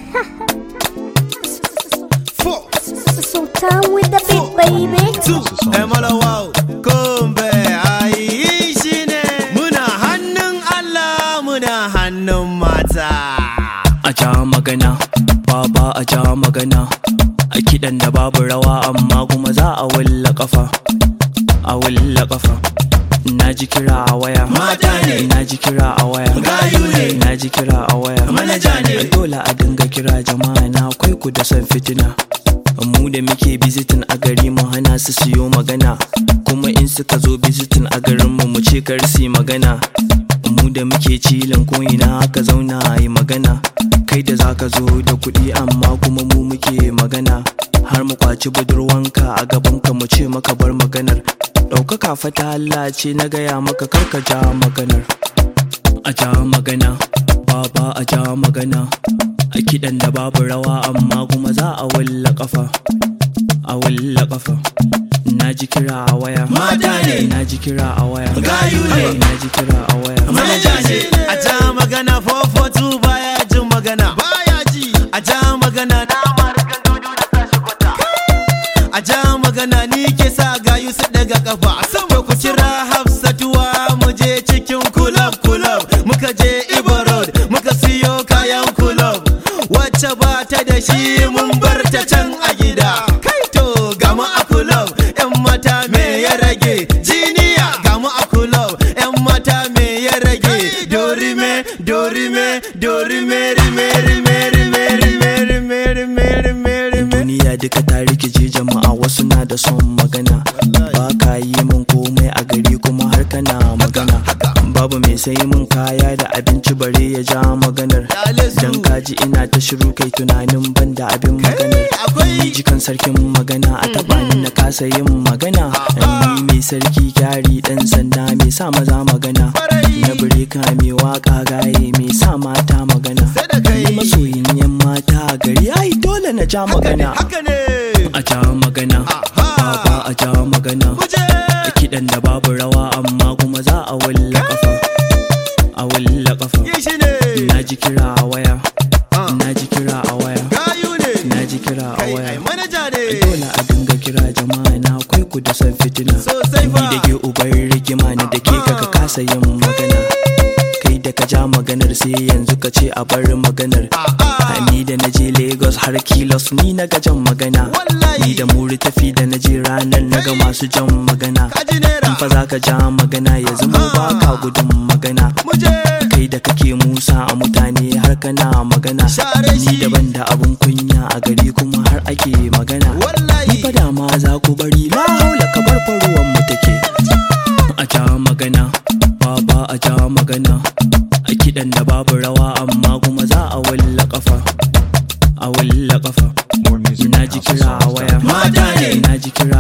Four, Sultan with the beat, baby. two, Emalawa, Kumbe, ai shi ne. Muna hannun Allah, muna hannun mata. a ja magana baba a ja magana a kiɗan da babu rawa amma kuma za a wulla kafa a wulla kafa na ji kira a waya Mata ne. na ji kira a waya Gayu ne. na ji kira a waya Manaja ne. dole a dinga kira jama'a na akwai ku da san fitina mu da muke bizitin a gari mu hana su siyo magana kuma in suka zo bizitin a garin mu mu ce kar su yi magana mu da muke cilin ko'ina aka zauna a yi magana kai da zaka zo da kuɗi amma kuma mu muke magana har mu kwaci budurwanka a gabanka mu ce maka bar maganar ɗaukaka fata Allah ce na gaya maka karka ja maganar a ja magana baba a ja magana a kiɗan da babu rawa amma kuma za a wulla kafa a wulla kafa na ji kira a waya Mata ne. na ji kira a waya Gayu ne. na ji kira a waya Manaja ne. A ja magana 442 baya jin magana. Baya ji. A ja magana na marikan dudu da tashi kwata. A ja magana ni ke sa gayu su daga kafa. To ku kira Hafsatuwa mu je cikin kulab kulab. Muka je Ibo Road muka siyo kayan kulab. Wacce ba ta da shi mun bar ta can a gida. Kai to gama a kulab. 'Yan mata me ya rage? Jiniya gama a kulab. 'Yan mata me ya rage? Dorime, dorime, dorime, rime, rime, rime, rime, rime, rime, rime, rime. duniya duka ta rikice jama'a wasu na da son magana ba ka yi min komai a gari kuma har kana magana babu mai sai mun kaya da abinci bare ya ja maganar Dale su. dan kaji ina ta shiru kai tunanin ban da abin maganar akwai- ni jikan sarkin magana a taba ni na kasa yin magana ni mai sarki kyari dan sanda mai sa maza magana Kwarai. na bireka mai waka gaye mai sa mata magana Sai da kai. ni masoyin yan mata a gari ai dole na ja magana Haka ne. a ja magana baba a ja magana Muje. a kiɗan da babu rawa amma kuma za a wulla kafa a wulla kafa Yi shi ne. na ji kira a waya Ah. na ji kira a waya Gayu ne. na ji kira a Kai, ai waya manaja ne. dole a dinga kira jama'a na akwai ku da san fitina Sosai fa. ni da ke ubar rigima ni da ke kaka kasa yin magana kai da ka ja maganar sai yanzu ka ce a bar maganar A'a. ni da na je lagos har kilos ni na ga jan magana Wallahi. ni da muri tafi da na je ranar na ga masu jan magana Kaji naira. in fa za ka ja magana ya zama ba ka gudun magana Muje. kai da kake musa a mutane har kana magana Share ni shi. daban da abun kunya a gari kuma har ake magana Wallahi. ni fa da ma za ku bari la haula ka bar faruwan mu take a ja magana baba a ja magana a kiɗan da babu rawa amma kuma za a wulla kafa a wulla kafa More music na at ji kira a waya Mata ne. na ji kira